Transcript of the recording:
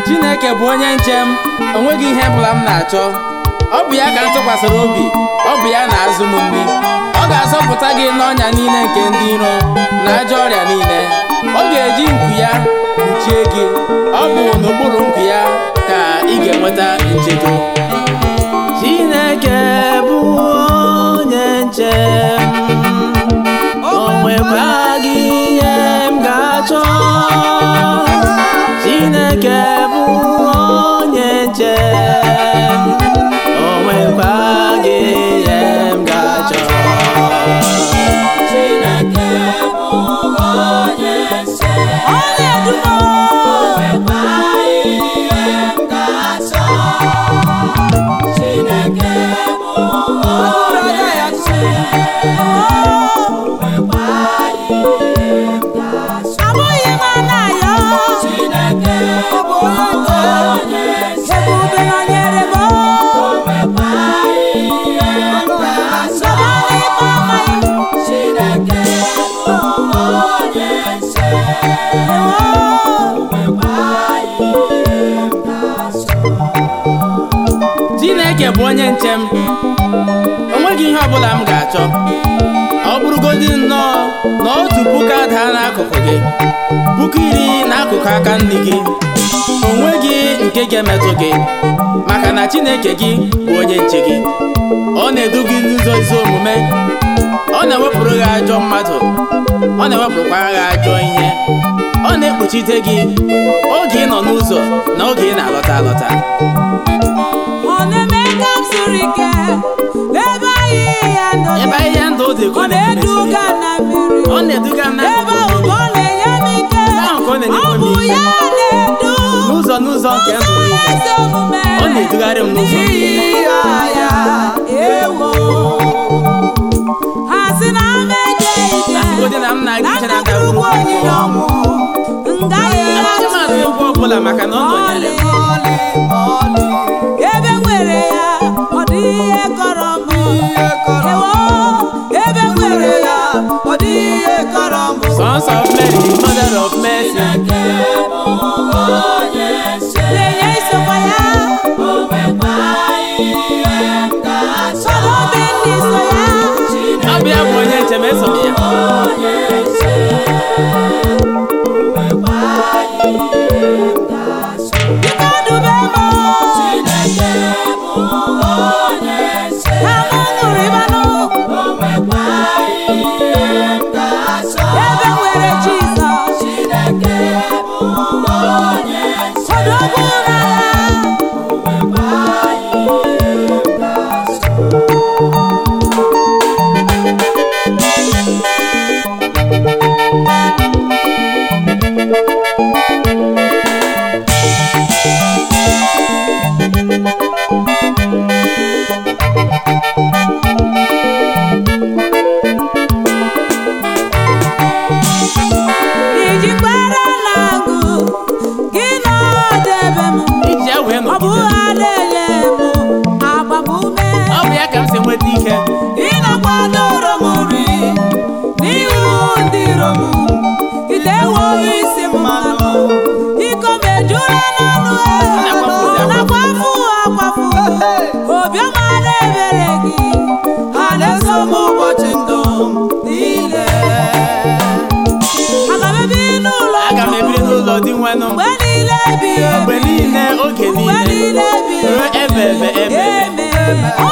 Chineke bụ onye nche m onweghị ihe ọbụla m na-achọ ọ bụ ya ka m tụkwasịrị obi ọ bụ ya na-azụ m nri ọ ga-azọpụta gị n'ọnya niile nke ndị iro na ajọ ọrịa niile ọ ga-eji nku ya kpuchie gị ọ bụ n'okpuru nku ya ka ị ga-enweta nchedo Chineke bụ onye nche m o nwekwaghị ihe m ga-achọ Chineke bụ onye nche m o nwekwaghị ihe m ga-achọ Chineke bụ onye nche onye dumo nwekwaghị ihe m ga-achọ Chineke bụ onye nche nwekwaghị ihe m ga-achọ abụghị m anayo Chineke bụ onye nche ebube nọnyere m nwekwaghị ihe m ga-achọ Sabali mama Chineke bụ onye nche Chineke bụ onye nche m onweghị ihe ọbụla m ga-achọ ọ bụrụgodị nnọọ na otu puku adaa n'akụkụ gị puku iri n'akụkụ aka nri gị onweghị nke ga-emetụ gị maka na Chineke gị bụ onye nche gị ọ na-edu gị n'ụzọ ezi omume ọ na-ewepụrụ gị ajọ mmadụ ọ na-ewepụkwara gị ajọ ihe ọ na-ekpuchite gị oge ị nọ n'ụzọ na oge ị na-alọta alọta ọ na-eme ka m siri ike ebe ahịhịa ndụ dị. ebe ahịhịa ndụ dị ka ọ na-eduga na mmiri ọ na-eduga m ebe ahụ ka ọ na-enye m ike ahụ ka ọ na-enye ọ m bụ ike. ya na-edu n'ụzọ n'ụzọ nke ndụ niile ezi omume ọ na-edugharị m n'ụzọ n'ihi ya ewo ha sị na m eje ije Asịgodị na m na-aga ije na na ndagwurugwu onyinye ọnwụ ngaghị Amaghị m atụ egwu ọbụla maka na ọ nọnyere m ebe nwere ya ọ dị ihe kọrọ m ewo ebe nwere ya ọ dị ihe kọrọ m Sons of Mary, Mother of Mercy Chineke bụ onye nche na-enye isokwa ya nwekwaghị ihe m ga-achọ sọrọ obi ndị so ya ọ bụ ya bụ onye nche m eso m ya onye nche nwekwaghị ihe m ga-achọ biko dube m Chineke bụ onye nche ka m ṅụrịbanụ nwekwaghị ihe m ga-achọ ebe nwere Jizọs Chineke bụ onye nche odogwu n'agha nwekwaghị ihe m ga-achọ iji kpere langụ gị nọdebe m iji ya wee ọ bụ nọgide ha na-enye m agbamume ọ bụ ya ka m si nweta ike ị na-akwadoro m nri n'ihu ndị iro m ite ewowe isi m mmanụ iko m ejula n'ọnụ Na-akwafuzi ọ na-akwafu akwafu obiọma na-ebere gị ha na-eso m ụbọchị ndụ m niile aga m ebi n'ụlọ aga m ebiri n'ụlọ dị nwenụ mgbe niile ebighị mgbe ebi niile oge mgbe niile niile ebighị ruo ebe ebe ebe ebe Amen. Ọ